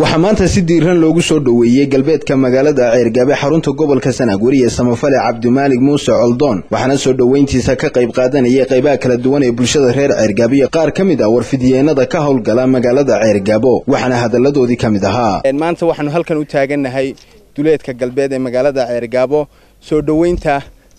waxaa maanta si diiran loogu soo dhoweeyey galbeedka magaalada ceergaabe xarunta gobolka sanaag weriye samafale cabdimaalig muuse coldoon waxaana soo dhoweyntiisa ka qayb qaadanayay qaybaha kala duwan ee bulshada reer ceergaabo iyo qaar ka mid ah warfidyeennada ka howlgala magaalada ceergaabo waxaana hadalladoodii ka mid ahaa maanta waxaanu halkan u taagannahay duleedka galbeed ee magaalada ceergaabo soo dhoweynta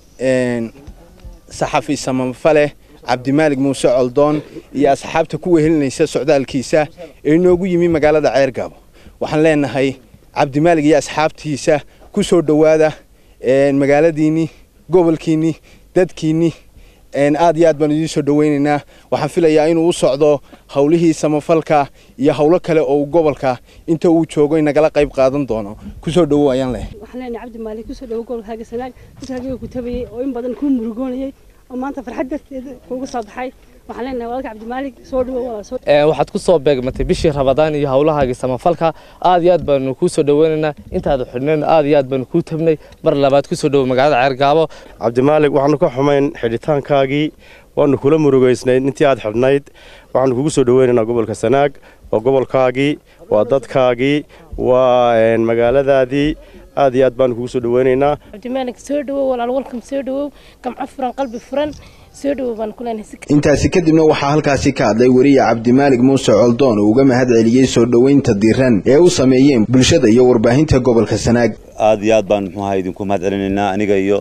saxafi samafale cabdimaalig muuse coldoon iyo asxaabta ku wehelinaysa socdaalkiisa ee inoogu yimi magaalada ceergaabo waxaan leenahay cabdimaalig iyo asxaabtiisa ku soo dhowaada magaaladiinni gobolkiinni dadkiinni aad iyo aad baan idiin soo dhoweynaynaa waxaan filayaa inuu u socdo howlihii samafalka iyo howlo kale oo uu gobolka inta uu joogo nagala qayb qaadan doono kusoo dhowow ayaan leh waxaan leenahay cabdimaalig kusoo dhowo gobolkaaga sanaag dadkaagiga ku tabayay oo in badan kuu murugoonayay oo maanta farxad darteeda kuugu soo baxay waxaan leenahay walaalka cabdimaalig soo dhowo waxaad ku soo beegmatay bishii rabadaan iyo howlahaagii samafalka aad iyo aad baanu kuu soo dhoweynaynaa intaada xidhnayn aad iyo aad baanu kuu tabnay mar labaad kusoo dhowo magaalada ceergaabo cabdimaalig waxaanu ka xumayn xidhitaankaagii waanu kula murugaysnayd intii aad xidhnayd waxaanu kugu soo dhoweynaynaa gobolka sanaag waa gobolkaagii waa dadkaagii waa magaaladaadii aad iyo aad baanu kugu soo dhoweynaynaa cabdimaalig soo dhowow walaal walkam soo dhowow gamco furan qalbi furan soo dhowow baan ku leenahay intaasi kadibna waxaa halkaasi ka hadlay weriye cabdimaalig muuse coldoon oo uga mahad celiyey soo dhoweynta diiran ee u sameeyeen bulshada iyo warbaahinta gobolka sanaag aad iyo aad baan muxuaha idinku mahad celinaynaa aniga iyo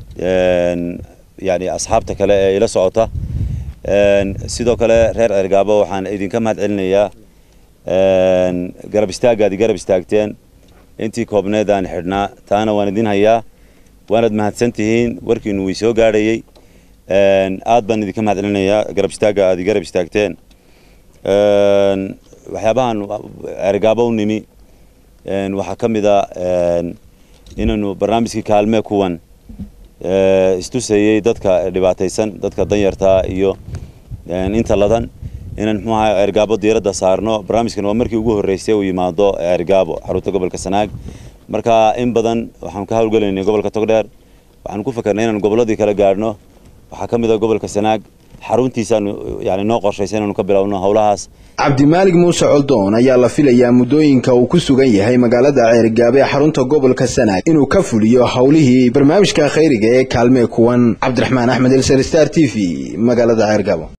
yani asxaabta kale ee ila socota sidoo kale reer ceergaabo waxaan idinka mahad celinayaa garab istaagaad garab istaagteen intii koobneed aan xidhnaa taana waan idin hayaa waanaad mahadsan tihiin warkiinu way soo gaadhayey aad baan idinka mahad celinayaa garab istaagga aad garab istaagteen waxyaabahan ceergaabo u nimi waxaa ka mid a inaynu barnaamijkii kaalmee kuwan istusayey dadka dhibaataysan dadka danyartaa iyo inta ladan inaan muxuu ahaa ceergaabo diiradda saarno barnaamijkan waa markii ugu horreysay uu yimaado ceergaabo xarunta gobolka sanaag marka in badan waxaan ka howlgelaynay gobolka togdheer waxaan ku fakernay inaan gobolladii kala gaadhno waxaa ka mid ah gobolka sanaag xaruntiisaanu yani noo qorshaysa inaanu ka bilowno howlahaas cabdimaalig muuse coldoon ayaa la filayaa muddooyinka uu ku sugan yahay magaalada ceergaabe ee xarunta gobolka sanaag inuu ka fuliyo howlihii barnaamijka khayriga ee kaalmee kuwan cabdiraxmaan axmed elsar star t v magaalada ceergaabo